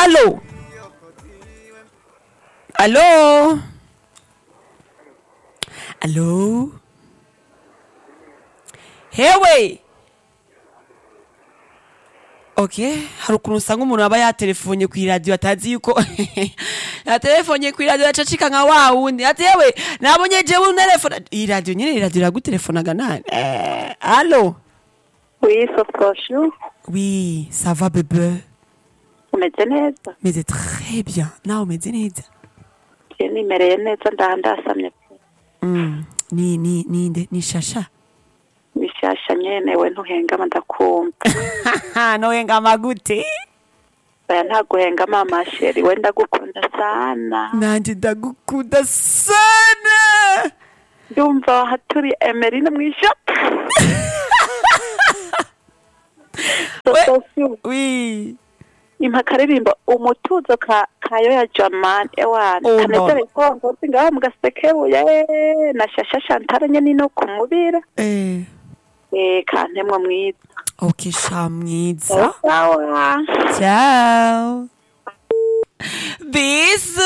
alo alo alo hewe okay hari ukuntu usanga umuntu aba yatelefonye ku iradiyo atazi yuko yatelefonye ku iradiyo yacacika nka wa wundi ati yewe nabonye jewe unerefona iyi radiyo nyine iradiyo iragutelefonaga nani eh, alo Oui, sauf Cochon, oui ça va bebe umeze neza meze très bien nawe umeze neza je nimereye neza ndaha ndasamye pe mm. ni ni ni nde ni shasha bishasha nyene we ntuhengama ndakumva nohengama gute oya ntaguhengama amasheri we ndagukunda sana nanje ndagukunda sana ndumva haturi emerine mw'ishopu We- oui impa akaririmbo umutuzo ka kayo ya jamani ewana Oh, no. kanezere ko ngozi ngaho mu gasekebuye na shasha shantara nyene no kumubira eh. eh kantemwa mwiza ok sha mwiza sawa ciao bisu